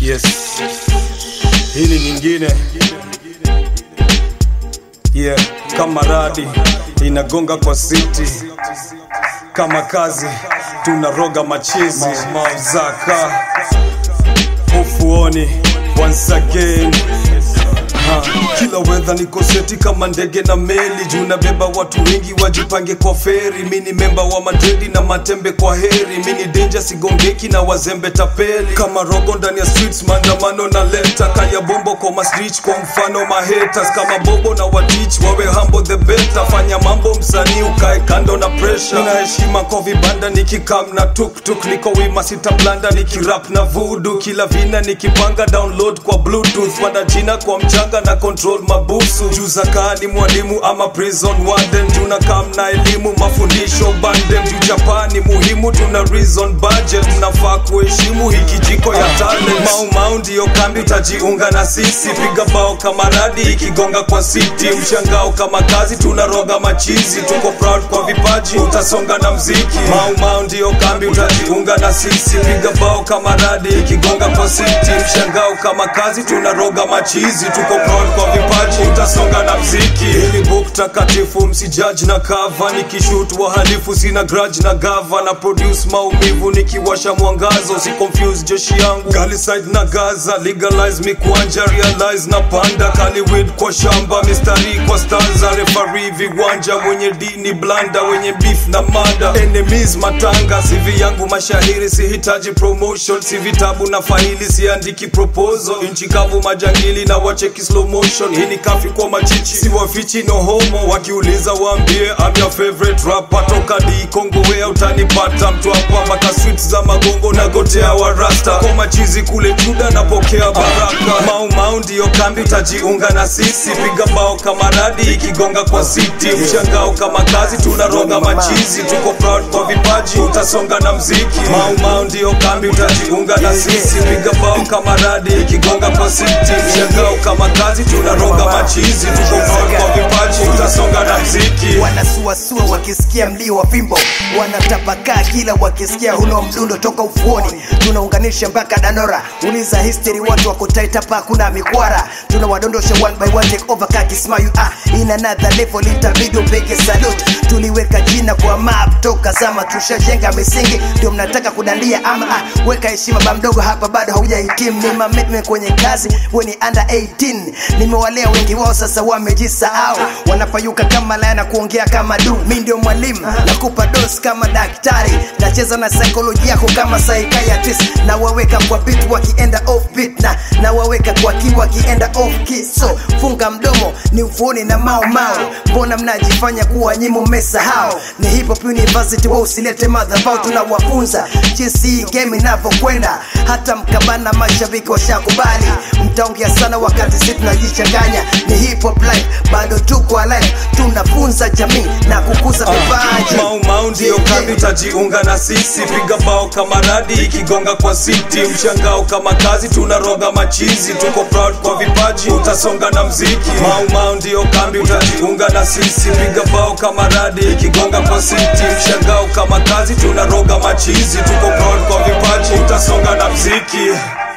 Yes, hii ni nyingine yeah, kama radi inagonga kwa city kama kazi tunaroga machizi mauzaka ufuoni once again Ha, kila wedha niko seti kama ndege na meli juu nabeba watu wengi wajipange kwa feri mi ni memba wa madredi na matembe kwa heri mi ni denja sigongeki na wazembe tapeli kama rogo ndani ya streets maandamano na leta kaya bombo kwa masrich kwa mfano mahaters kama bobo na watich wawe hambo the beta fanya mambo msanii ukae kando na pressure nina heshima kwa vibanda nikikam na tuktuk niko wima sita blanda nikirap na vudu kila vina nikipanga download kwa bluetooth panda jina kwa mchanga na control mabusu juu zakaa ni mwalimu ama prison warden tuna kam na elimu mafundisho bandem juu japani muhimu tuna reason budget mnafaa kuheshimu hiki jiko ya talent mau mau ndio kambi utajiunga na sisi piga bao kama radi ikigonga kwa city mshangao kama kazi tunaroga machizi tuko proud kwa vipaji utasonga na mziki mau mau ndio kambi utajiunga na sisi piga bao kama radi ikigonga kwa city mshangao kama kazi tunaroga machizi tuko proud kwa vipaji utasonga na mziki ili book takatifu msijaji na kava nikishut wahalifu sina grudge na gava na produce maumivu nikiwasha mwangazo si confuse jeshi yangu galiside na gaza legalize mikwanja realize na panda kaliwid kwa shamba mistari kwa stanza refari viwanja mwenye dini blanda wenye beef na mada enemies matanga sivi yangu mashahiri sihitaji promotion si vitabu na faili siandiki proposal nchi kavu majangili na wacheki slow motion hii ni kafi kwa machichi si wafichi no homo wakiuliza waambie I'm your favorite rapper toka di Kongo wea utanipata mtu hapa mpaka streets za magongo na gotea wa rasta kwa machizi kule juda napokea baraka mau mau ndio kambi utajiunga na sisi piga bao kama radi ikigonga kwa city mshangao kama kazi tunaroga machizi tuko proud kwa vipaji utasonga na mziki mau mau ndio kambi utajiunga na sisi piga bao kama radi ikigonga kwa city mshangao kama kazi tunaroga machizi tuko proud kwa vipaji utasonga na mziki wanasuasua wakisikia mlio wa fimbo wanatapakaa kila wakisikia huno mdundo toka ufuoni tunaunganisha mpaka danora uliza history watu wako tight hapa kuna mikwara tunawadondosha one by one take over kakismayu ah in another level itabidi upige salute tuliweka jina kwa map toka zama tushajenga misingi ndio mnataka kudandia ama ah, weka heshima ba mdogo hapa bado haujahitimu ni mameme kwenye kazi we ni under 18 nimewalea wengi wao sasa wamejisahau wanapayuka kama laya na kuongea kama du mi ndio mwalimu nakupa dos kama daktari nacheza na saikolojia yako kama psychiatrist na waweka kwa bit wakienda off beat na na waweka kwa ki wakienda off key so funga mdomo ni ufuoni na mao mao mbona mnajifanya kuwa nyimo mmesahau ni hip hop university wa usilete madhabau tunawafunza jinsi hii game inavyokwenda hata mkabana mashabiki washakubali mtaongea sana wakati si tunajichanganya ni hip hop life bado tuko alive tunafunza jamii na kukuza vipaji mau mau ndio kambi utajiunga na sisi piga bao kama radi ikigonga kwa city mshangao kama kazi tunaroga machizi tuko proud kwa vipaji utasonga na mziki mau mau ndio kambi utajiunga na sisi piga bao kama radi ikigonga kwa city mshangao kama kazi tunaroga machizi tuko proud kwa vipaji utasonga na mziki